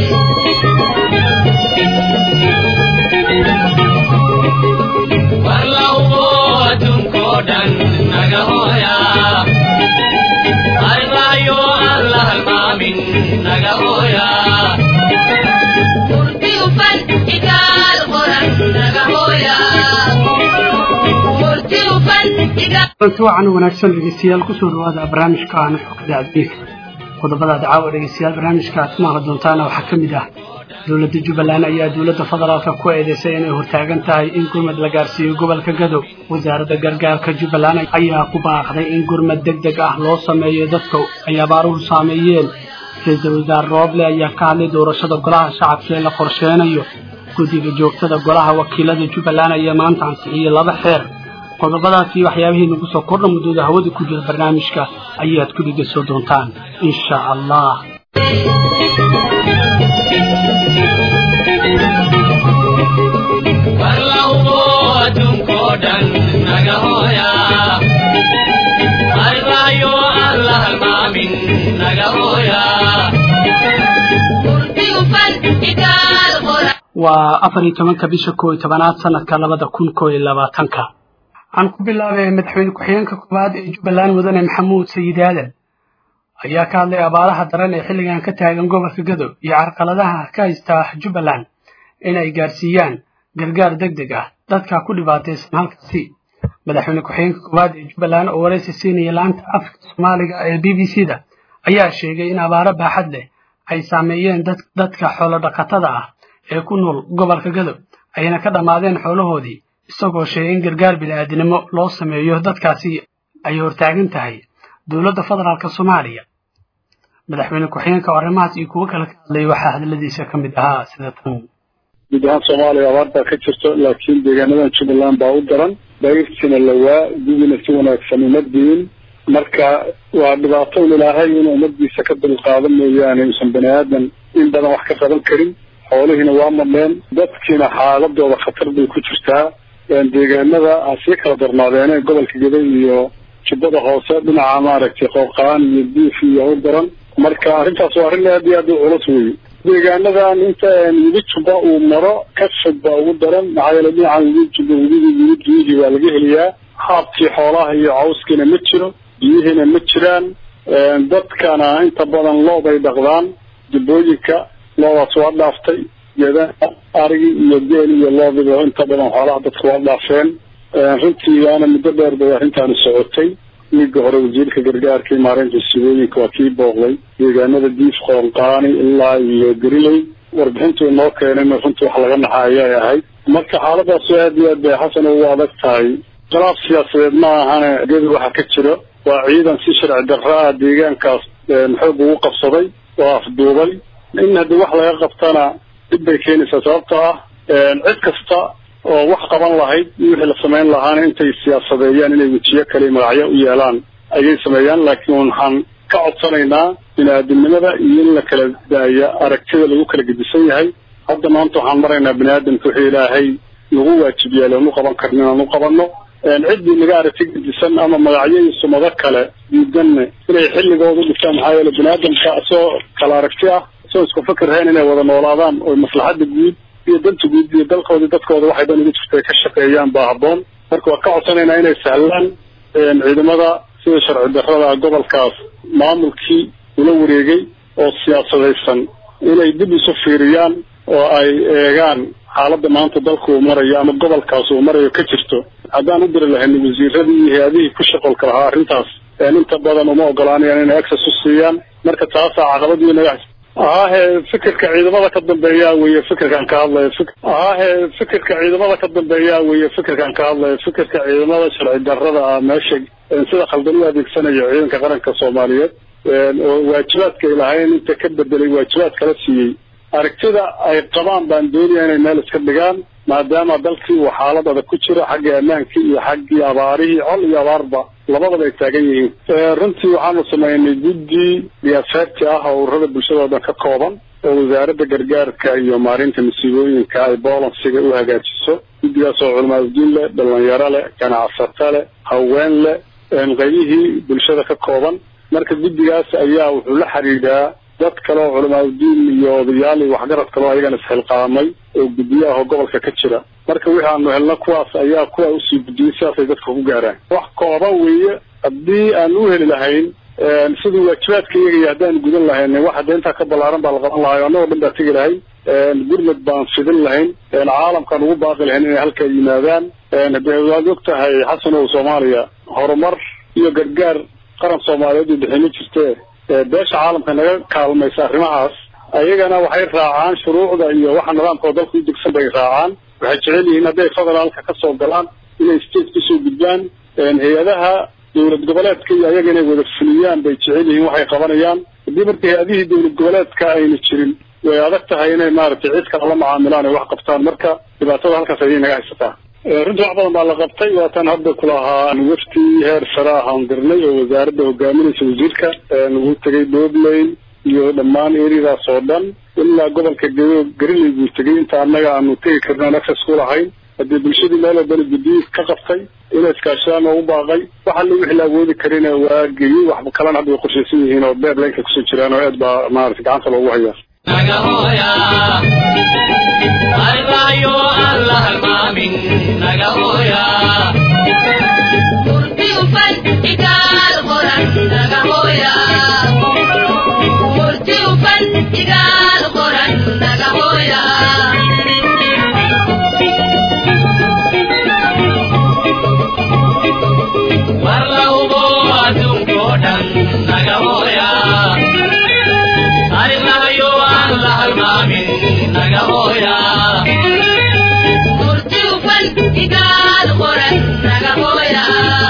runti wacan wanaagsan dhegeystayaal kusoo dhawaada barnaamijka aan xogda adbiika qodobada dacaawa dhegeystayaal barnaamijka aad ku maqli doontaana waxaa ka mid ah dowladda jubbaland ayaa dowladda federaalka ku eedeysay inay hortaagan tahay in gurmad la gaarsiiyo gobolka gadow wasaaradda gargaarka jubbaland ayaa ku baaqday in gurmad deg deg ah loo sameeyo dadka ay abaaruhu saameeyeen ra-iisul wasaare rooble ayaa ka hadlay doorashada golaha shacabka ee la qorsheenayo guddiga joogtada golaha wakiilada jubbaland ayaa maanta ansixiyey laba xeer qodobadaasi waxyaabihii nagu soo kordha muddooda hawada ku jira barnaamijka ayaad ku dhegeysan doontaan insha allah waa afar iyo tobanka bisha koo iyo tobanaad sanadka labada kun koo iyo labaatanka waxaan ku bilaabay madaxweyne ku-xigeenka koowaad ee jubbaland mudane maxamuud sayid aadan ayaa ka hadlay abaaraha daran ee xilligan ka taagan gobolka gadow iyo carqaladaha ka haysta jubbaland in ay gaarsiiyaan gargaar deg deg ah dadka ku dhibaataysan halkaasi madaxweyne ku-xigeenka koowaad ee jubbaland oo waraysi siinaya laanta afka soomaaliga ee b b c da ayaa sheegay in abaaro baaxad leh ay saameeyeen dadka xoolo dhaqatada ah ee ku nool gobolka gadow ayna ka dhammaadeen xoolahoodii isagoo sheegay in gargaar bini-aadinimo loo sameeyo dadkaasi ay hortaagan tahay dowladda federaalk soomaaliya madaxweyne ku-xigeenka oo arrimahaas iyo kuwo kale ka hadlay waxaa hadaladiisa ka mid ahaa sida tan guud ahaan soomaaliya abaar baa ka jirto laakiin deegaanadan jubbaland baa u daran dayrtiina lawaa gudina si wanaagsan uma diin marka waa dhibaato un ilaahay inuu ummadiisa ka dulqaado mooyaane uusan bani aadan in badan wax ka qaban karin xoolihiina waa madheen dadkiina xaaladooda khatar bay ku jirtaa deegaanada ha sii kala darnaadeene gobolka gaday iyo jubbada hoose dhinaca maaragtay qooqaan iyo diif iyo u daran marka arrintaas waa arrin aad iyo aad u culus weeye deegaanadan inta webi jubba uu maro kashag baa ugu daran maxaa yeele dhinacan webi jubba webigii webi biyihii waa laga heliyaa haabkii xoolaha iyo cawskiina ma jiro biyihiina ma jiraan dadkana inta badan loob ay dhaqdaan jubbooyinka loodaas waa dhaaftay geedaha arigii iyo geel iyo loodiba inta badan xoolaha dadka waa dhaafeen runtii waana muddo dheer bay arrintaani socotay wiiga hore wasiirka gargaarka iyo maareynta sigooyinka waa kii booqday deegaanada diif qoonqaani ilaa iyo gariley warbixintuu inoo keenayna runtii wax laga naxa ayay ahayd marka xaaladaas aad iyo aad bay xasan ugu adag tahay khilaaf siyaasadeed ma ahane gedi waxa ka jiro waa ciidan si sharci darro ah deegaankaas xoog ugu qabsaday oo afduubay in haddii wax laga qabtana dib bay keenaysaa sababtoo ah cid kasta oo wax qaban lahayd wixii la samayn lahaana intay siyaasadeeyaan inay wejiyo kale magacyo u yeelaan ayay sameeyaan laakiin waxaan ka codsanaynaa bini-aadamnimada iyo in la kala daaya aragtida lagu kala gedisan yahay hadda maanta waxaan maraynaa bini aadamka wixii ilaahay nagu waajib yeelay anu qaban karnin aanu qabanno ciddii naga aragti gedisan ama magacyo iyo sumado kale diidanne inay xilligooda dhigtaan maxaa yeele bini aadamka isagoo kala aragti ah isagoo isku fikirhayn inay wada noolaadaan oo maslaxadda guud iyo danta guud iyo dalkooda dadkooda waxay dan ugu jirta ay ka shaqeeyaan baa habboon marka waa ka codsanaynaa inay sahlaan ciidamada sida sharci darrada gobolkaas maamulkii ula wareegay oo siyaasadaysan inay dib isu fiiriyaan oo ay eegaan xaaladda maanta dalka uu marayo ama gobolkaas uu marayo ka jirto haddaan u diri lahayn wasiiradii iyo hay-adihii ku shaqolka lahaa arrintaas inta badan uma ogolaanayaan inay access u siiyaan marka taasaa caqabadii naga ahaahe fikirka ciidamada ka dambeeyaa weye fikirkaan ka hadlayo ahaahe fikirka ciidamada ka dambeeyaa weye fikirkaan ka hadlayo fikirka ciidamada sharci darrada ah meesha sida khaldan u adeegsanayo ciidanka qaranka soomaaliyeed oo waajibaadka ay lahayn inta ka bedelay waajibaad kala siiyey aragtida ay qabaan baan doonaya inay meel iska dhigaan maadaama dalkii uu xaalad adag ku jiro xaggii ammaankii iyo xaggii abaarihii col iyo abaarba labadaba ay taagan yihiin runtii waxaanu samaynay guddi diyaafeerti ah oo ururada bulshada oo dhan ka kooban oo wasaaradda gargaarka iyo maarinta masiibooyinka ay boolansiga u hagaajiso guddigaas oo culamaadudiin leh dhalinyaro leh ganacsato leh haween leh qaybihii bulshada ka kooban marka guddigaas ayaa wuxuu la xidhiidhaa dad kale oo culamaadudiin iyo odayaal iyo waxgarad kale oo ayagana isxilqaamay oo guddiye ah oo gobolka ka jira marka wixii aanu helno kuwaas ayaa kuwa usii gudiyey sidaasay dadka ku gaaraan wax kooban weeye haddii aan u heli lahayn sidii waajibaadka iyagaiyo haddaan gudan lahayn waxa dee intaa ka ballaaran baa la qaban lahay annagoo dhan baa tegi lahay gurmad baan fidin lahayn caalamkaan ugu baaqi lahayn inay halkaa yimaadaan de waad og tahay xasan ow soomaaliya horumar iyo gargaar qaran soomaaliyeed uu bixin ma jirte beesha caalamka naga kaalmaysa arrimahaas ayagana waxay raacaan shuruucda iyo waxa nidaamkao dalka u degsan bay raacaan waxay jecel yihiin hadday federaalka ka soo galaan inay state kusoo gudbaan hay-adaha dowlad goboleedka iyo ayaga inay wada fuliyaan bay jecel yihiin waxay qabanayaan haddii marka hay-adihii dowlad goboleedka ayna jirin way adag tahay inay maaragtay cid kale la macaamilaan ay wax qabtaan marka dhibaatada halkaas ayay naga haysataa runtii wax badan baa la qabtay waatan hadda kulahaa wafti heer sare ah aan dirnay oo wasaaradda hogaaminaysa wasiirka lagu tegay dobley iyo dhammaan eriyadaas oo dhan ilaa gobolka gedo gariley buu tegay inta annaga aanu tegi karno aan access ku lahayn haddii bulshadii meel walbana guddiyi ka qabtay inay iskaashadaan oo u baaqay waxa la wixii la awoodi karina waa geeyey wax kalena hadda way qorshaysan yihiin oo deadlineka kusoo jiraan oo aad baa maarata gacanta loogu hayaa nagahoya arbayo alla halmaamin nagahoya murtiufan igaal qoran nagahoya murtiufan igaal qoran nagahoya warlaubo adduunko dhan nagahoya arinahayo aan la halmaamin nagahoya murtiufan igaal qoran nagahoya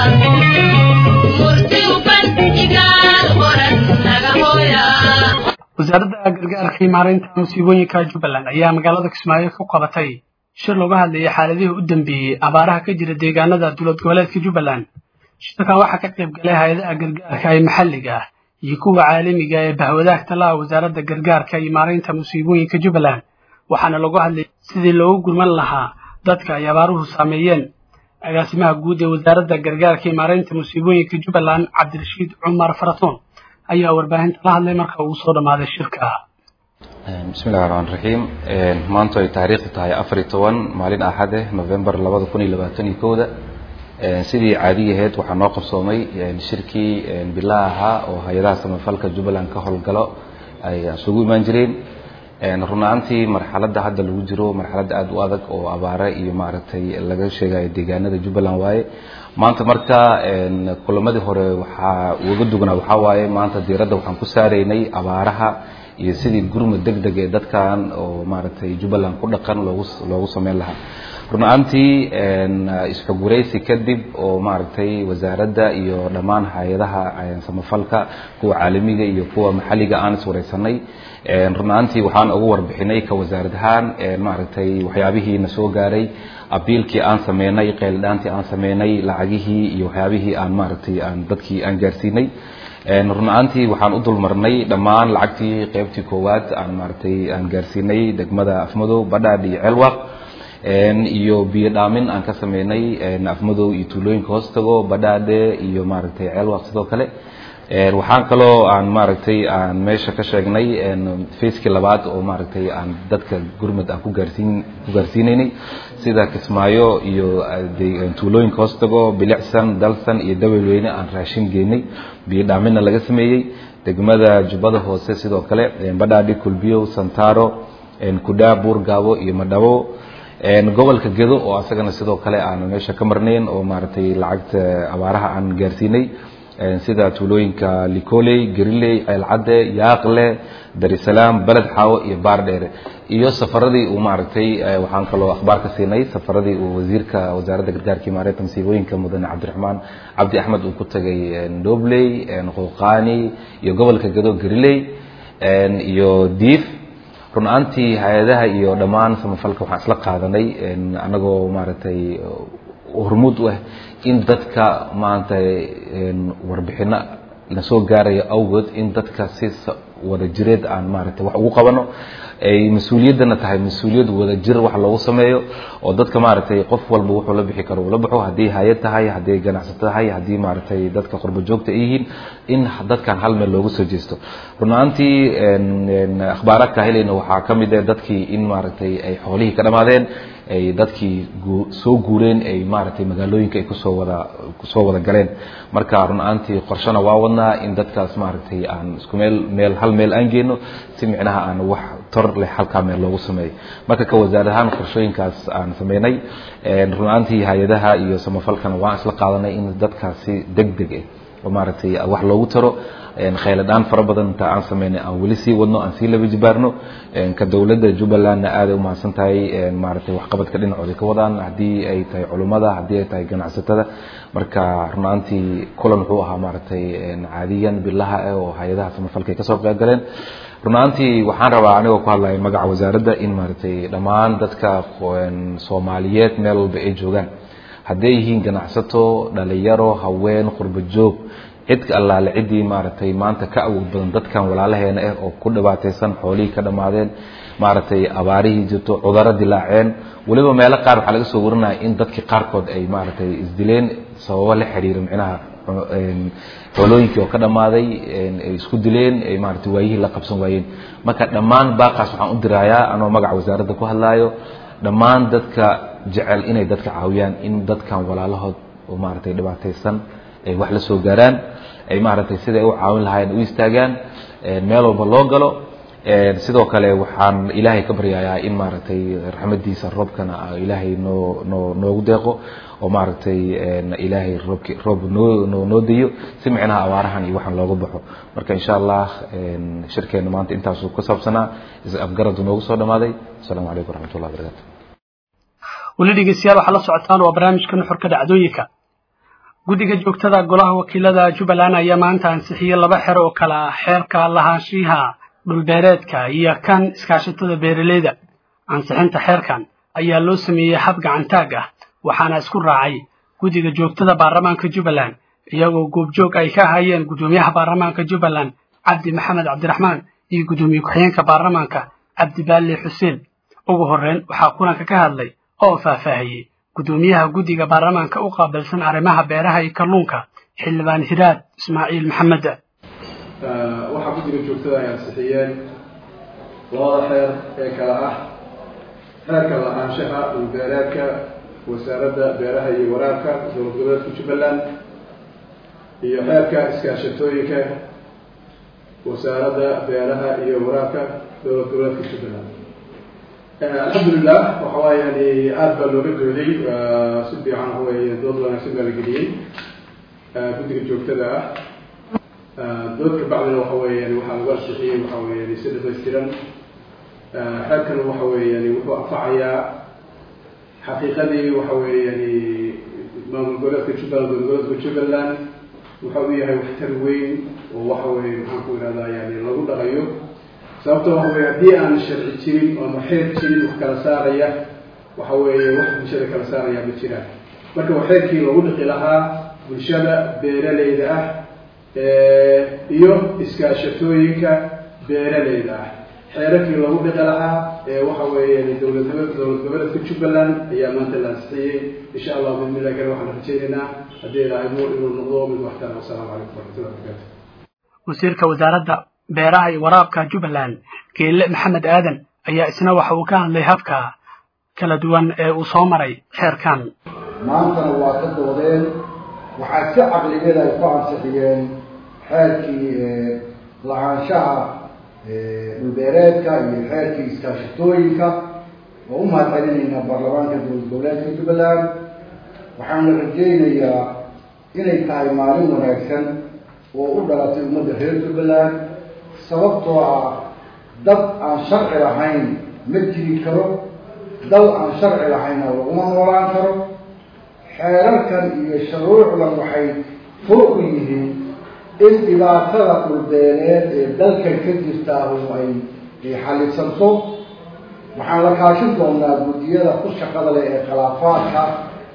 murtiufan igaal qoran nagahoya wasaaradda gargaarka iyo maaraynta musiibooyinka jubbaland ayaa magaalada kismaayo ku qabatay shir looga hadlayay xaaladihii u dambeeyey abaaraha ka jira deegaanada dowlad goboleedka jubbaland shirkan waxaa ka qayb galay hay-adaha gargaarka ee maxalliga ah iyo kuwa caalamiga ee bahwadaagta laha wasaaradda gargaarka iyo maaraynta musiibooyinka jubbaland waxaana lagu hadlayay sidii loogu gurman lahaa dadka ay abaaruhu saameeyeen agaasimaha guud ee wasaaradda gargaarka iyo maaraynta musiibooyinka jubbaland cabdirashiid cumar faratoon ayaa warbaahinta la hadlay marka uu soo dhammaaday shirka bismillahi raxmaan raxiim maanta ay taariikhdu tahay afar iyo toban maalin axade november labada kun iyo labaatan iyo kowda sidii caadigaheed waxaa noo qabsoomay shirkii bilaa ahaa oo hay-adaha samafalka jubbaland ka howlgalo ay isugu imaan jireen run ahaantii marxaladda hadda lagu jiro marxaladda aada u adag oo abaare iyo maaragtay laga sheegayo deegaanada jubbaland waaye maanta marka kulamadii hore waxaa uga dugnaa waxaa waaye maanta diiradda waxaan ku saaraynay abaaraha iyo sidii gurmud deg deg ee dadkan oo maaragtay jubbaland ku dhaqan loogu loogu sameyn lahaa run ahaantii isxuguraysi kadib oo maaragtay wasaaradda iyo dhammaan hay-adaha samafalka kuwa caalamiga iyo kuwa maxalliga aan iswareysanay run ahaantii waxaan ugu warbixinay ka wasaarad ahaan maaragtay waxyaabihii na soo gaaray abiilkii aan sameynay qeylidhaantii aan sameynay lacagihii iyo waxyaabihii aan maaragtay aan dadkii aan gaarsiinay run ahaantii waxaan u dulmarnay dhammaan lacagtii qeybtii koowaad aan maaragtay aan gaarsiinay degmada afmadow badhaadh iyo ceelwaq iyo biyo dhaamin aan ka sameynay afmadow iyo tuulooyinka hoostago badhaadhe iyo maaragtay ceelwaq sidoo kale waxaan kaloo aan maaragtay aan meesha ka sheegnay facekii labaad oo maaragtay aan dadka gurmud aan ku gaarsiin ku gaarsiinaynay sida kismaayo iyo tuulooyinka hoostago bilicsan dalsan iyo dabeelweyne aan raashin geynay biyo dhaaminna laga sameeyey degmada jubbada hoose sidoo kale badhaadhi kulbiyow santaro kudhaa buurgaabo iyo madhabo gobolka gedo oo asagana sidoo kale aan meesha ka marnayn oo maaragtay lacagta abaaraha aan gaarsiinay sida tuulooyinka licoley gariley ceelcadde yaaqle darisalaam beled xaawo iyo baardheere iyo safaradii uu maaragtay waxaan kaloo akhbaar ka siinay safaradii uu wasiirka wasaaradda gargaarka iyo maareynta masiibooyinka mudane cabdiraxmaan cabdi axmed uu ku tagay dobley qouqaani iyo gobolka gedo gariley iyo diif run ahaantii hay-adaha iyo dhammaan samafalka waxaan isla qaadanay anagoo maaragtay hormuud u ah in dadka maanta warbixino lasoo gaarayo awgood in dadka si wada jireed aan maaragtay wax ugu qabano ay mas-uuliyaddana tahay mas-uuliyad wada jir wax loogu sameeyo oo dadka maaragtay qof walba wuxuu la bixi karo uu la baxo haddii hay-ad tahay haddii ganacsato tahay haddii maaragtay dadka qurbo joogta ay yihiin in dadkan hal meel loogu soo jeesto run ahaantii akhbaaraadka helayna waxaa ka mid ah dadkii in maaragtay ay xoolihii ka dhammaadeen ay dadkii soo guureen ay maaragtay magaalooyinka ay kusoo wada kusoo wada galeen marka run ahaantii qorshana waa wadnaa in dadkaas maaragtay aan isku meel meel hal meel aan geyno si micnaha aan wax tor leh halkaa meel loogu sameeyo marka ka wasaar ahaan qorshooyinkaas aan sameynay run ahaantii hay-adaha iyo samafalkana waan isla qaadanay in dadkaasi deg deg ah oo maaragtay wax loogu taro khayladhaan fara badan inta aan sameynay aan weli sii wadno aan sii laba jibaarno ka dowladda jubbalandna aaday umahadsan tahay maaragtay waxqabadka dhinacooda ka wadaan haddii ay tahay culummada haddii ay tahay ganacsatada marka run ahaantii kulan wuxuu ahaa maaragtay caadiyan bilaha ah oo hay-adaha samafalka ay kasoo qayb galeen run ahaantii waxaan rabaa anigoo ku hadlaya magaca wasaaradda in maaragtay dhammaan dadka soomaaliyeed meel walba ay joogaan hadday yihiin ganacsato dhalinyaro haween qurbo joog cid allaale ciddii maaragtay maanta ka awood badan dadkan walaalaheena ah oo ku dhibaataysan xoolihii ka dhammaadeen maaragtay abaarihii jirto cudaro dilaaceen weliba meelo qaar waxaa laga soo warinaya in dadkii qaarkood ay maaragtay isdileen sababo la xiriira micnaha xoolooyinkii oo ka dhammaaday ay isku dileen ay maaragtay waayihii la qabsan waayeen marka dhammaan baaqaas waxaan u dirayaa anoo magaca wasaaradda ku hadlaayo dhammaan dadka jecel inay dadka caawiyaan in dadkan walaalahood oo maaragtay dhibaataysan ay wax la soo gaaraan ay maaragtay sida ay u caawin lahaayeen u istaagaan meel walba loo galo sidoo kale waxaan ilaahay ka baryayaa in maaragtay raxmadiisa roobkana ilaahay noo noo noogu deeqo oo maaragtay ilaahay roobki roob noo noo noo dayo si micnaha abaarahan iyo waxaan looga baxo marka insha allah shirkeena maanta intaasuu ku saabsanaa is-afgaradu noogu soo dhamaaday asalaamu calaykum waraxmatullah wabarakatu weli dhegeystayaal waxaa la socotaan waa barnaamijka nuxurka dhacdooyinka guddiga joogtada golaha wakiilada jubbaland ayaa maanta ansixiyey laba xer oo kale ah xeerka lahaanshiha dhulbeereedka iyo kan iskaashatada beeraleyda ansixinta xeerkan ayaa loo sameeyey hab gacantaag ah waxaana isku raacay guddiga joogtada baarlamaanka jubbaland iyagoo goobjoog ay ka ahaayeen guddoomiyaha baarlamaanka jubbaland cabdi maxamed cabdiraxmaan iyo guddoomiye ku-xigeenka baarlamaanka cabdibaalle xuseen ugu horreyn waxaa kulanka ka hadlay oo faahfaahiyey guddoomiyaha guddiga baarlamaanka u qaabilsan arrimaha beeraha iyo kalluunka xildhibaan hiraad ismaaciil maxamed waxaa guddiga joogtada ay ansixiyeen labada xeer ee kale ah xeerka la-aanshaha dhulbeereedka wasaaradda beeraha iyo waraabka dowlad goboleedka jubbaland iyo xeerka iskaashatooyinka wasaaradda beeraha iyo waraabka dowlad goboleedka jubbaland alxamdulilah waxa waay yani aada baa looga dooday si fiican waxa weeye dood wanaagsan baa la geliyey guddiga joogtada ah dood ka bacdina waxa weeyaan waxaa lagu ansixiyey waxa weeyaan si dhamaystiran xeerkan waxa weeyaan wuxuu anfacayaa xaqiiqadii waxa weeyaan maamul goboleedka jubbaland dowlad goboleedka jubbaland waxa uu yahay waxtar weyn oo waxa weeye maxaan ku ihahdaa yani lagu dhaqayo sababto waxa weye haddii aan sharci jirin ama xeer jirin wax kala saaraya waxa weeye wax bulshada kala saaraya ma jiraan marka waa xeerkii lagu dhiqi lahaa bulshada beeraleyda ah iyo iskaashatooyinka beeraleyda ah xeerarkii lagu dhiqi lahaa waxa weeye dowlad dowlad goboleedka jubbaland ayaa maanta la ansixiyey insha allah bismillahi kale waxaan rajaynaynaa haddii ilaahaymo inuu noqdo mid waxtar wasalaamu calaykum waraxmatullahi wabarakatu wasiirka wasaaradda beeraha iyo waraabka jubbaland geelle maxamed aadan ayaa isna waxa uu ka hadlay habka kala duwan ee uu soo maray xeerkan maantana waa ka doodeen waxaa si caqligeeda ay ku ansixiyeen xeerkii la-aanshaha dhulbeereedka iyo xeerkii iskaashatooyinka oo u mahad celinaynaa baarlamaanka dowlad goboleedka jubbaland waxaana rajaynayaa inay tahay maalin wanaagsan oo u dhalatay ummadda reer jubbaland sababtoo ah dad aan sharci lahayn ma jiri karo dal aan sharci lahaynna laguma noolaan karo xeerarkan iyo shuruucdan waxay fur u yihiin in dhibaatada dhulbeeleed ee dalkan ka jirtaahu ay xalisanto waxaan la kaashin doonaa guddiyada ku shaqada leh ee khilaafaadka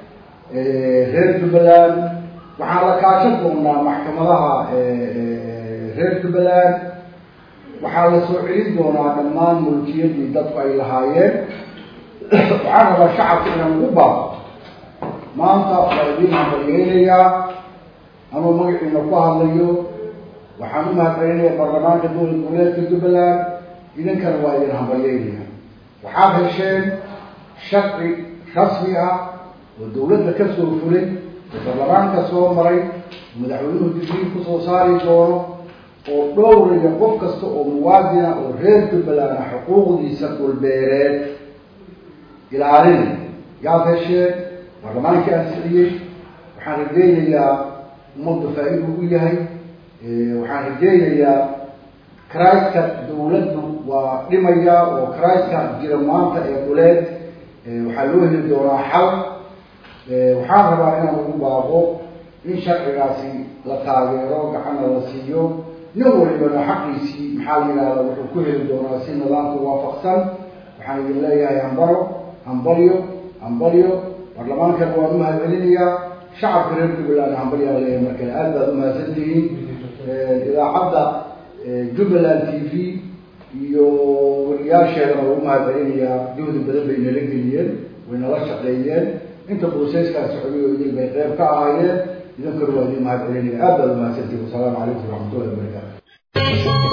reer jubbaland waxaan la kaashan doonaa maxkamadaha reer jubbaland waxaa la soo celin doonaa dhammaan mulkiyadii dadku ay lahaayeen waxaan rabaa shacabka inaan ugu baaqo maanta waa idiin hambalyeynayaa anuu magaciina ku hadlayo waxaan u mahadcelinayaa baarlamaanka dowlad goboleedka jubbaland idinkana waa idin hambalyeynaya waxaad hesheen sharci rasmi ah oo dawladda ka soo fulay oo baarlamaanka soo maray madaxweynuhu digriin kusoo saari doono oo dhowraya qof kasta oo muwaadina oo reer jubbaland ah xuquuqdiisa dhulbeereed ilaalinaya yaad hesheen baarlamaankii ansixiyey waxaan rajeynayaa ummadda faa-idu u yahay waxaan rajeynayaa kraiska dawladdu waa dhimaya oo kraiska jira maanta ee dhuleed waxaa loo heli doonaa xal waxaan rabaa inaan ugu baaqo in sharcigaasi la taageero gacanna la siiyo nin walibana xaqiisii maxaa la yidhahda wuxuu ku heli doonaa si nidaamka waafaqsan waxaan idin leeyahay hambaro hambalyo hambalyo baarlamaankana waan umahadcelinayaa shacabka reer jubbaland hambalyaa leeyahay markale aad baad umahadsan tihiin idaacadda jubbaland t v iyo wariyaasheedana waa umahadcelinayaa juhdi badan bay nala geliyeen way nala shaqeeyeen inta broseeskaa socday oo idin bay qeyb ka ahaayeen idinkana waa idin mahadcelinaya aad baad umahadsantihin wasalaamu calaykum waraxmatullahi wabarakaatu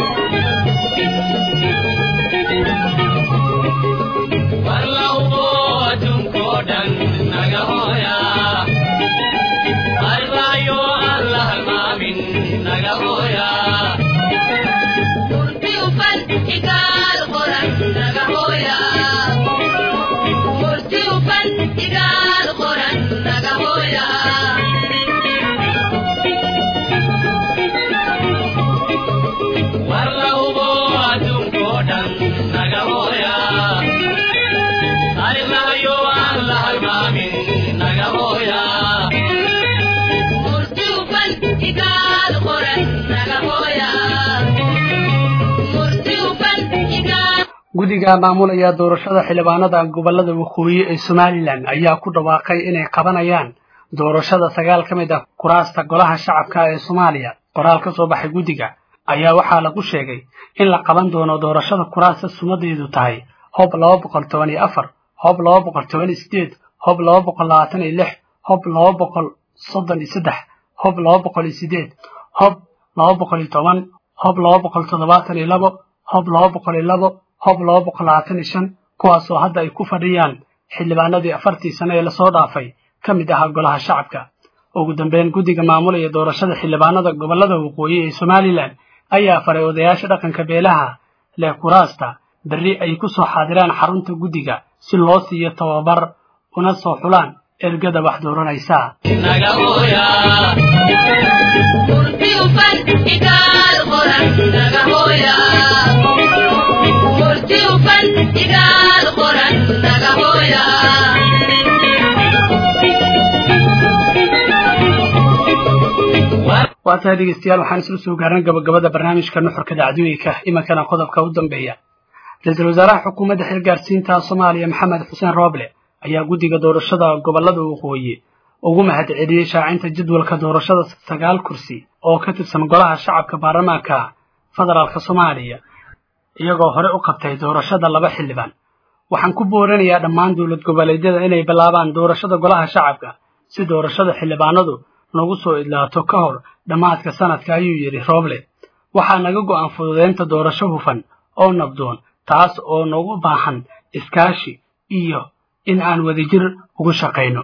guddiga maamulaya doorashada xildhibaanada gobolada waqooyi ee somalilan ayaa ku dhawaaqay inay qabanayaan doorashada sagaal ka mid ah kuraasta golaha shacabka ee soomaaliya qoraal ka soo baxay guddiga ayaa waxaa lagu sheegay in la qaban doono doorashada kuraasta sumadeedu tahay hob laba boqol toban iyo afar hob laba boqol toban iyo sideed hob laba boqol labaatan iyo lix hob laba boqol soddon iyo saddex hob laba boqol iyo sideed hob laba boqol iyo toban hob laba boqol toddobaatan iyo labo hob laba boqol iyo labo hob laba boqol labaatan iyo shan kuwaasoo hadda ay ku fadhiyaan xildhibaanadii afartii sano ee lasoo dhaafay ka mid ahaa golaha shacabka ugu dambeyn guddiga maamulaya doorashada xildhibaanada gobolada waqooyi ee somalilan ayaa faray odayaasha dhaqanka beelaha leh kuraasta berri ay ku soo xaadiraan xarunta guddiga si loo siiyo tababar una soo xulaan ergada wax dooranaysa waa tahay dhegeystayaal waxaan isla soo gaarnay gabagabada barnaamijka nuxurka dacdooyinka iminkana qodobka u dambeeya ra-iisul wasaaraha xukuumadda xilgaarsiinta soomaaliya maxamed xuseen rooble ayaa guddiga doorashada gobolada waqooyi ugu mahad celiyey shaacinta jadwalka doorashada sagaal kursi oo ka tirsan golaha shacabka baarlamaanka federaalka soomaaliya iyagoo hore u qabtay doorashada laba xildhibaan waxaan ku booranayaa dhammaan dowlad goboleedyada inay bilaabaan doorashada golaha shacabka si doorashada xildhibaanadu nagu soo idlaato ka hor dhammaadka sanadka ayuu yidhi rooble waxaa naga go'an fududeynta doorasho hufan oo nabdoon taas oo nagu baahan iskaashi iyo in aan wadajir ugu shaqayno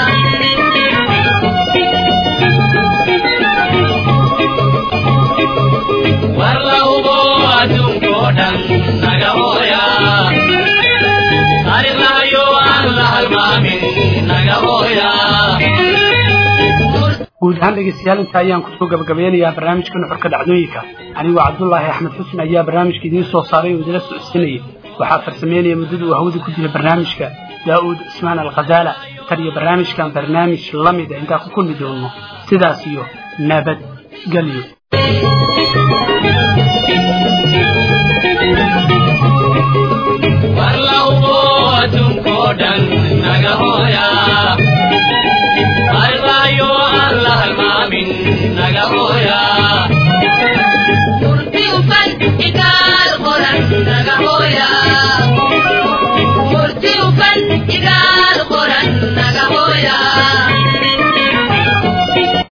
guud ahaan dhegeystayaal inta ayaan kusoo gabagabeynayaa barnaamijka nuxurka dhacdooyinka anigoo cabdullaahi axmed xusn ayaa barnaamijka idiin soo saaray oo idila socodsiinayay waxaa farsameynaya muddada uu hawada ku jira barnaamijka daa'uud cismaan alkhazaala tan iyo barnaamijkan barnaamij la mid a intaan ku kulmi doono sidaas iyo nabad gelyo naga hooya Thank you.